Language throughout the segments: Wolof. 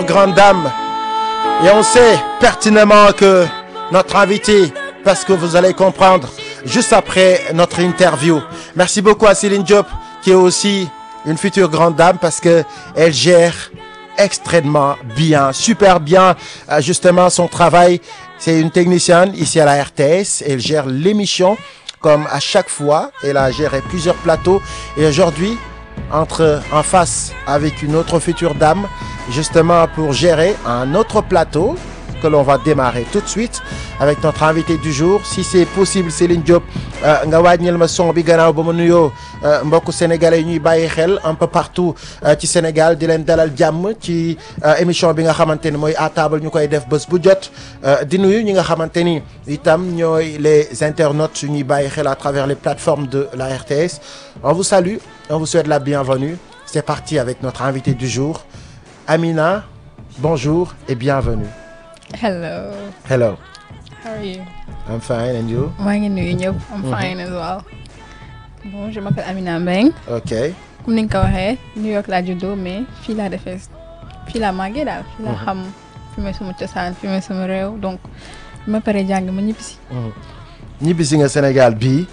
grande dame. Et on sait pertinemment que notre invité, parce que vous allez comprendre juste après notre interview. Merci beaucoup à Céline Diop, qui est aussi une future grande dame, parce que elle gère extrêmement bien, super bien, euh, justement, son travail. C'est une technicienne ici à la RTS. Elle gère l'émission comme à chaque fois. Elle a géré plusieurs plateaux. Et aujourd'hui, entre en face avec une autre future dame, justement pour gérer un autre plateau que l'on va démarrer tout de suite avec notre invité du jour si c'est possible Céline Diop nga wàññil ma son bi gannaaw ba ma nuyoo mbokku sénégalais yi ñuy bàyyi xel un peu partout ci Sénégal di leen dalal jàmm ci émission bi nga xamante ni mooy à table ñu koy def bés bu jot di nuyu ñi nga xamante ni itam ñooy les internautes yu ñuy bàyyi xel à travers les plateformes de la RTS on vous salue on vous souhaite la bienvenue c'est parti avec notre invité du jour Amina bonjour et bienvenue Hello. hello How are you? I'm fine and you maa ngi nuyu ñëpp. I'm fine as well. Bon, je m'appelle Amina Mbeng. ok comme ni nga ko waxee New York laa juddoo mais fii laa defee fii laa màggee daal. fii laa xam fi may sama cosaan fi may sama réew donc bi ma paree jàng ma ñibbisi. ñibbisi nga Sénégal bii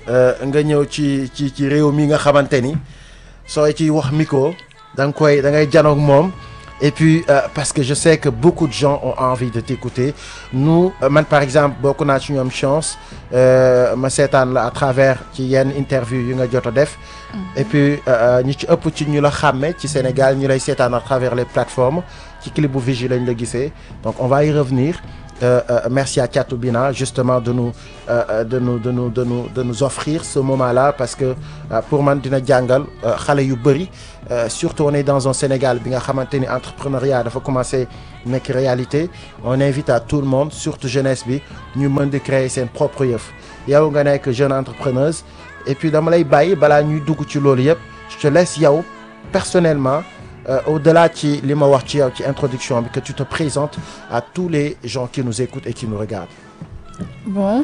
nga ñëw ci ci ci réew mi nga xamante ni sooy ciy wax micro da nga koy da ngay janoog moom et puis euh, parce que je sais que beaucoup de gens ont envie de t'écouter nous euh, man par exemple bokk naa ci ñoom chance euh, ma seetaan la à travers ci yenn interview yu nga jot a def et puis ñi ci ëpp ci ñu la xàmme ci Sénégal ñu lay seetaan à travers les plateformes ci clip bu Vigie lañ la gisee donc on va y revenir Euh, euh, merci à Thiatou Bina justement de nous euh, de nous de nous de nous de nous offrir ce moment-là parce que pour man dina jàngal xale yu bëri surtout on est dans un Sénégal bi nga xamante ni entrepreneuriat dafa commencer nekk réalité on invite à tout le monde surtout jeunesse bi ñu mën di créer seen propre yëf yow nga nekk jeune entrepreneuse et puis dama lay bàyyi balaa ñuy dugg ci loolu yëpp je te laisse yow personnellement Euh, au-delà ci li ma wax ci yow ci introduction bi que tu te présentes à tous les gens qui nous écoutent et qui nous regardent. bon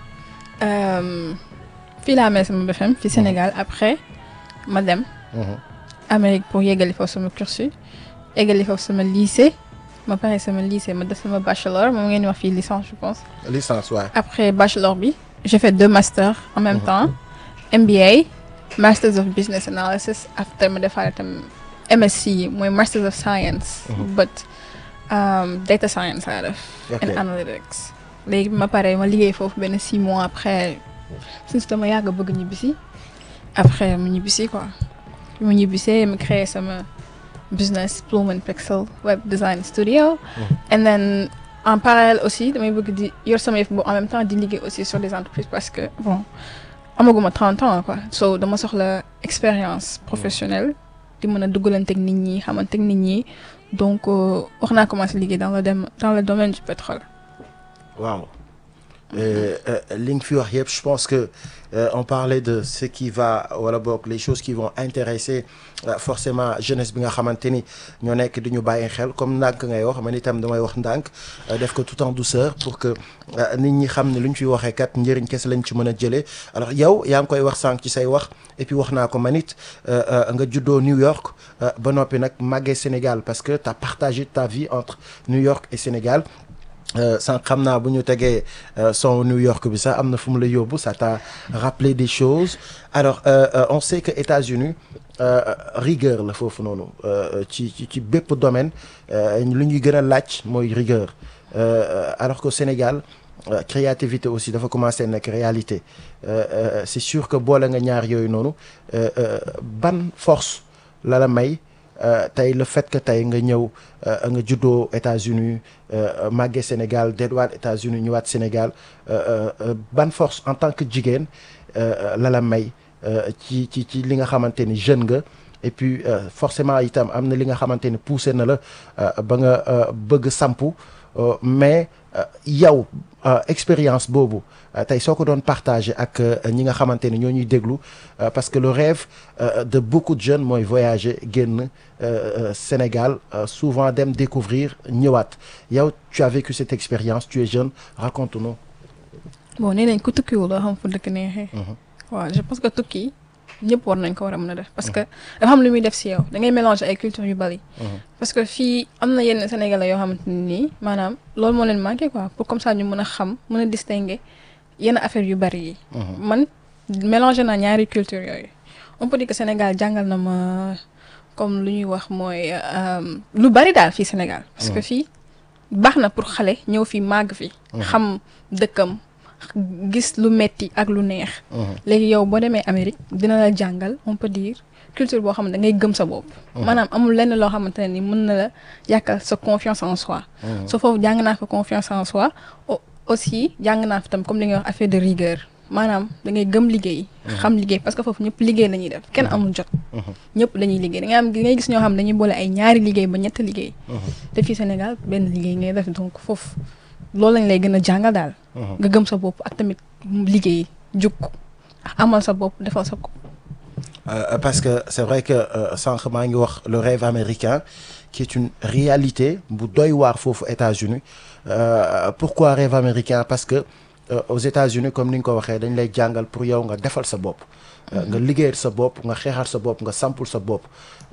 fii laa amee sama BFM fii Sénégal après ma dem. Amérique pour yeggali foofu sama cursus yeggali foofu sama lycée ma pare sama lycée ma def sama bachelor moom ngeen di wax fii licence je pense. licence waaw. après bachelor bi j'ai fait deux masters en même temps MBA Masters of Business Analysis after ma defaale tam. MSc mooy Masters of Science. but um, data science laa def. and analytics. léegi bi ma paree ma liggéey foofu benn six mois après since dama yàgg bëgg ñibbisi après mu ñibbisi quoi bi mu ñibbisee ma créé sama business Plume and Pixel web design studio. and then en parallèle aussi damay bëgg di yor sama yëf bu en même temps di liggéey aussi sur des entreprises parce que bon amaguma 30 ans quoi so dama soxla expérience professionnelle. di mën a duggalanteeg nit ñi xamanteeg nit ñi donc wax naa commencé liggéey dans le dem dans le domaine du pétrole. waaw li nga fi wax yëpp je pense que euh, on parlait de ce qui va wala boog les choses qui vont intéresser euh, forcément jeunesse bi nga xamante ni ñoo nekk di ñu bàyyi xel comme ndànk ngay wax man itam damay wax ndànk def ko tout en douceur pour que nit ñi xam ne lu ñu fiy waxee kat njëriñ kese lañ ci mën a jëlee alors yow yaa ngi koy wax sànq ci say wax et puis wax naa ko man it nga juddoo New York ba noppi nag màggee Sénégal parce que tu as partagé ta vie entre New York et Sénégal. sànq xam naa bu ñu tegee son New York bi sax am na fu mu la yóbbu ça t'a rappelé des choses alors euh, euh, on sait que États-Unis euh, rigueur la foofu noonu ci ci ci bépp domaine lu ñuy gën a laaj mooy rigueur alors que Sénégal créativité aussi dafa commencer nekk réalité c'est sûr que boole nga ñaar yooyu noonu ban force la la may tey le fait que tey nga ñëw nga juddoo États-Unis màggee Sénégal delluwaat États-Unis ñëwaat Sénégal ban force en tant que jigéen la la may ci ci ci li nga xamante ni jeune nga et puis forcément itam am na li nga xamante ni poussé na la ba nga bëgg sampu mais yow expérience boobu tey soo ko doon partager ak ñi nga xamante ni ñoo ñuy déglu parce que le rêve de beaucoup de jeunes mooy voyager génn Sénégal souvent dem découvrir ñëwaat yow tu as vécu cette expérience tu es jeune raconte-nous bon nee nañ ku tukkiwul doo xam fu dëkk neexee. waaw je pense que tukki ñëpp war nañ ko war a mën a def parce que dafa am lu muy def si yow da ngay mélanger ay culture yu bari parce que fii am na yenn sénégalais yoo xamante ne nii maanaam loolu moo leen manqué quoi pour comme ça ñu mën a xam mën a distinguer yenn affaire yu bari yi man mélanger naa ñaari culture yooyu on peut dire que Sénégal jàngal na ma comme lu ñuy wax mooy lu bari daal fii Sénégal parce que fii baax na pour xale ñëw fii màgg fi xam dëkkam gis lu metti ak lu neex léegi yow boo demee Amérique dina la jàngal on peut dire culture boo xam ne da ngay gëm sa bopp maanaam amul lenn loo xamante ne ni mën na la yàkkal sa confiance en soi so foofu jàng naa fa confiance en soi aussi jàng naa fi tam comme li ngay wax affaire de rigueur maanaam da ngay gëm liggéey xam liggéey parce que foofu ñëpp liggéey la ñuy def kenn amul jot ñëpp dañuy liggéey da ngay am da ngay gis ñoo xam dañuy boole ay ñaari liggéey ba ñett liggéey te fii Sénégal benn liggéey ngay def donc foofu loolu lañ lay gën a jàngal daal nga gëm sa bopp ak tamit liggéey jug amal sa bopp defal sa bopp Euh, parce que c'est vrai que sànq maa ngi wax le rêve américain qui est une réalité bu doy waar foofu États-Unis euh, pourquoi rêve américain parce que euh, aux États-Unis comme ni nga ko waxee dañ lay jàngal pour yow nga defal sa bopp nga liggéeyal sa bopp nga xeexal sa bopp nga sampul sa bopp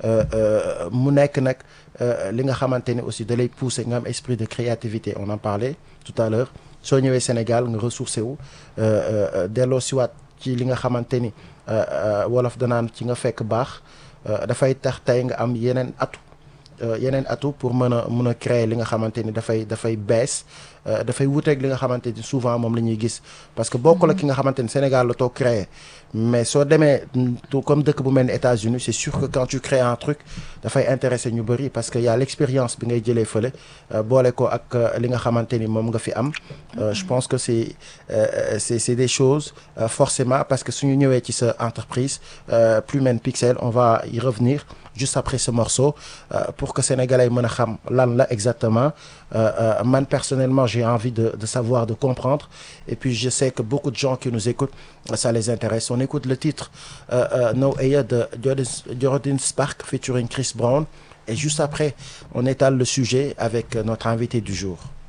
mu nekk nag li nga xamante ni aussi da lay pousser nga am esprit de créativité on en parlait tout à l'heure soo ñëwee Sénégal nga ressourcé wu delloo siwaat ci li nga xamante ni wolof danaan ci nga fekk baax dafay tax tey nga am yeneen atu yeneen atu pour mën a mën a créer li nga xamante ni dafay dafay bees dafay wuteeg li nga xamante ni souvent moom la ñuy gis parce que bokk la ki nga xamante ni Sénégal la toog créer mais soo demee comme dëkk bu mel ni États-Unis c'est sûr que quand tu crées un truc dafay intéresser ñu bëri parce que y a l'expérience bi ngay jëlee fële boole ko ak li nga xamante ni moom nga fi am je pense que c'est c'est c'est des choses forcément parce que suñu ñëwee ci sa entreprise Plumen Pixel on va y revenir juste après ce morceau pour que sénégalais mën a xam lan la exactement man personnellement j'ai envie de de savoir de comprendre et puis je sais que beaucoup de gens qui nous écoutent ça les intéresse on écoute le titre No Aya de Jordan Spark featuring Chris Brown et juste après on étale le sujet avec notre invité du jour